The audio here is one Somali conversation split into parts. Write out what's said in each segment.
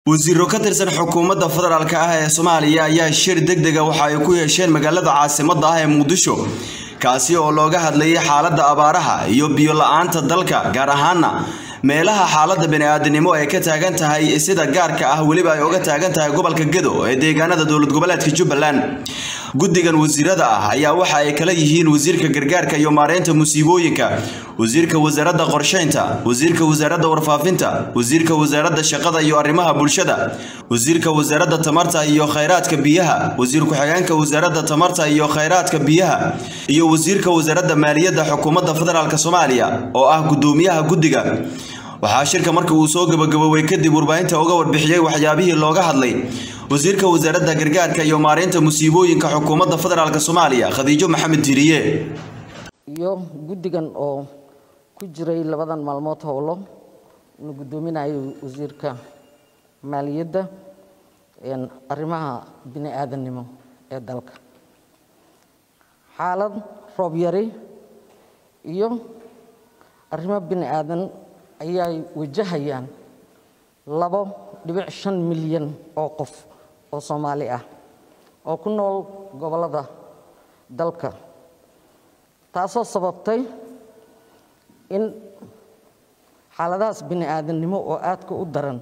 wasiiro ka tirsan xukuumadda federaalk ah ee soomaaliya ayaa shir degdega waxa ay ku yeesheen magaalada caasimadda ah ee muqdisho kaasi oo looga hadlayay xaaladda abaaraha iyo biyo la-aanta dalka gaar ahaana meelaha xaaladda bani-aadanimo ay ka taagan tahay sida gaarka ah weliba ay uga taagan tahay gobolka gedo ee deegaanada dowlad goboleedka jubbaland guddigan wasiirada ah ayaa waxa ay kala yihiin wasiirka gargaarka iyo maareynta musiibooyinka wasiirka wasaaradda qorsheynta wasiirka wasaaradda warfaafinta wasiirka wasaaradda shaqada iyo arrimaha bulshada wasiirka wasaaradda tamarta iyo khayraadka biyaha wasiir ku-xigeenka wasaaradda tamarta iyo khayraadka biyaha iyo wasiirka wasaaradda maaliyadda xukuumadda federaalk soomaaliya oo ah guddoomiyaha guddiga waxaa shirka markii uu soo gabagaboobay kadib warbaahinta uga warbixiyey waxyaabihii looga hadlay wasiirka wasaaradda gargaarka iyo maareynta musiibooyinka xukuumadda federaalk soomaaliya khadiijo maxamed tiriye iyo guddigan oo ku jiray labadan maalmood howlo inuu guddoominayo wasiirka maaliyadda arrimaha bini aadannimo ee dalka xaalad roob yari iyo arrimo bini aadan ayay wajahayaan labo dhibic shan milyan oo qof oo soomaali ah oo ku nool gobollada dalka taasoo sababtay in xaaladahaas bini aadannimo oo aadka u daran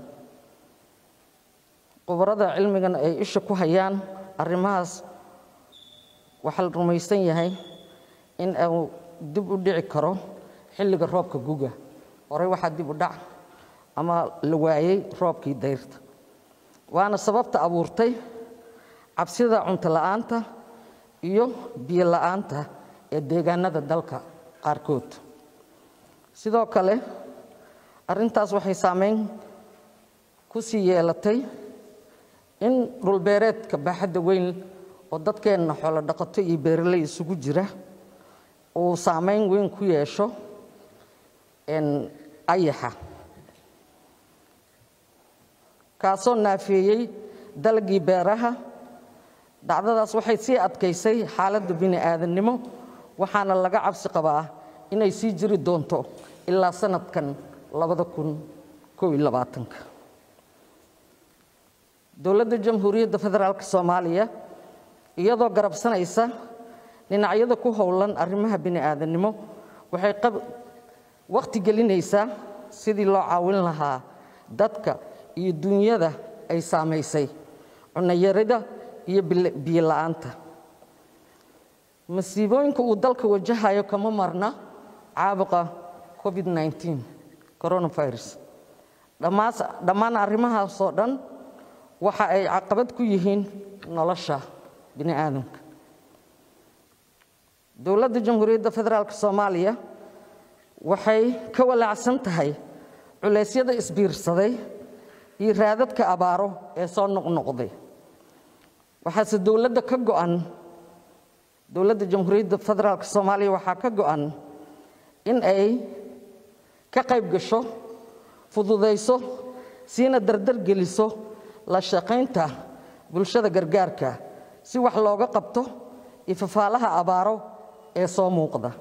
khubarada cilmigan ay isha ku hayaan arrimahaas waxaa la rumaysan yahay in uu dib u dhici karo xilliga roobka guga horey waxaa dib u dhac ama la waayey roobkii dayrta waana sababta abuurtay cabsida cunto la'aanta iyo biyo la'aanta ee deegaanada dalka qaarkood sidoo kale arrintaas waxay saameyn ku sii yeelatay in dhulbeereedka baaxadda weyn oo dadkeenna xoolo dhaqato iyo beeraley isugu jira uu saameyn weyn ku yeesho ayaxa kaasoo naafeeyey dalagii beeraha dhacdadaas waxay sii adkaysay xaaladda bini aadannimo waxaana laga cabsi qabaa inay sii jiri doonto ilaa sanadkan labada kun kow iyo labaatanka dowladda jamhuuriyadda federaalk soomaaliya iyadoo garabsanaysa dhinacyada ku howlan arrimaha bini aadannimo waxay wakhti gelinaysaa sidii loo caawin lahaa dadka iyo dunyada ay saamaysay cunayarida iyo biyo la'aanta masiibooyinka uu dalka wajahayo kama marna caabuqa covid nneteen coronavirus dhammaan arrimahaasoo dhan waxa ay caqabad ku yihiin nolosha bini aadamka dowladda jamhuuriyadda federaalk soomaaliya waxay ka walaacsan tahay culeysyada isbiirsaday iyo raadadka abaaro ee soo noqnoqday waxaase dowladda ka go'an dowladda jamhuuriyadda federaalk soomaaliya waxaa ka go'an in ay ka qayb gasho fududayso siina dardar geliso la shaqaynta bulshada gargaarka si wax looga qabto iyo fafaalaha abaaro ee soo muuqda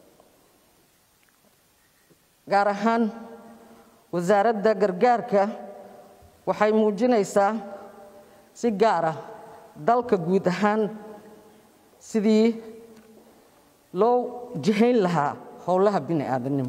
gaar ahaan wasaaradda gargaarka waxay muujinaysaa si gaar ah dalka guud ahaan sidii loo jihayn lahaa howlaha bini aadannimo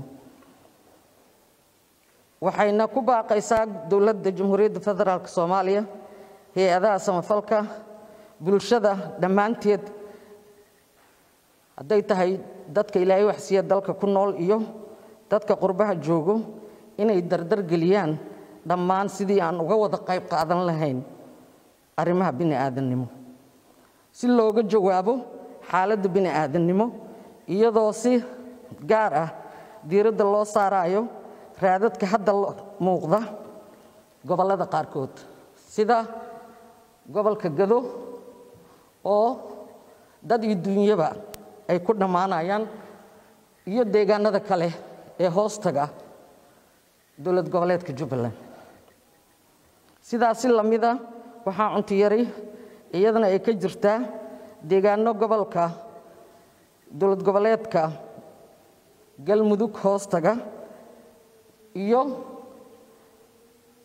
waxayna ku baaqaysaa dowladda jamhuuriyadda federaalk soomaaliya hay-adaha samafalka bulshada dhammaanteed hadday tahay dadka ilaahay waxsiiya dalka ku nool iyo dadka qurbaha joogo inay dardar geliyaan dhammaan sidii aan uga wada qayb qaadan lahayn arrimaha bini aadannimo si looga jawaabo xaaladda bini aadannimo iyadoo si gaar ah diiradda loo saarayo raadadka hadda muuqda gobollada qaarkood sida gobolka gado oo dad iyo dunyaba ay ku dhammaanayaan iyo deegaanada kale ee hoostaga dowlad goboleedka jubbaland sidaasi lamida waxaa cunto yari iyadana ay ka jirtaa deegaano gobolka dowlad goboleedka galmudug hoostaga iyo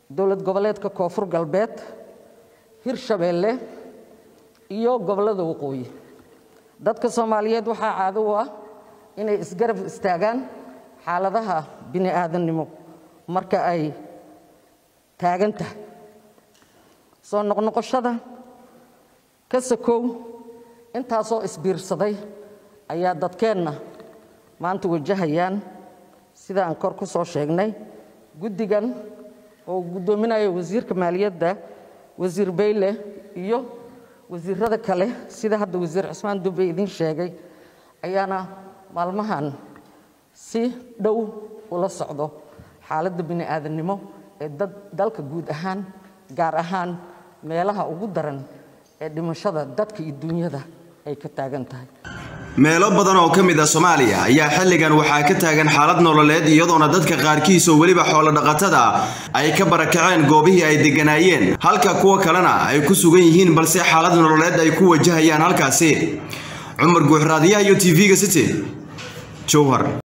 dowlad goboleedka koonfur galbeed hirshabeelle iyo gobollada waqooyi dadka soomaaliyeed waxaa caado u ah inay isgarab istaagaan xaaladaha bini aadannimo marka ay taagan tahay soo noqnoqoshada ka sakow intaasoo isbiirsaday ayaa dadkeenna maanta wajahayaan sida aan kor ku soo sheegnay guddigan oo guddoominaya wasiirka maaliyadda wasiir bayle iyo wasiirada kale sida hadda wasiir cismaan dube idiin sheegay ayaana maalmahan si dhow ula socdo xaaladda bini aadannimo ee dad dalka guud ahaan gaar ahaan meelaha ugu daran ee dhimashada dadka iyo duunyada ay ka taagan tahay meelo badan oo ka mid ah soomaaliya ayaa xilligan waxaa ka taagan xaalad nololeed iyadoona dadka qaarkiis oo weliba xoolo dhaqatada ay ka barakaceen goobihii ay degganaayeen halka kuwa kalena ay ku sugan yihiin balse xaalad nololeed ay ku wajahayaan halkaasi cumar guuxraadiyaha iyo tv-ga city jowhar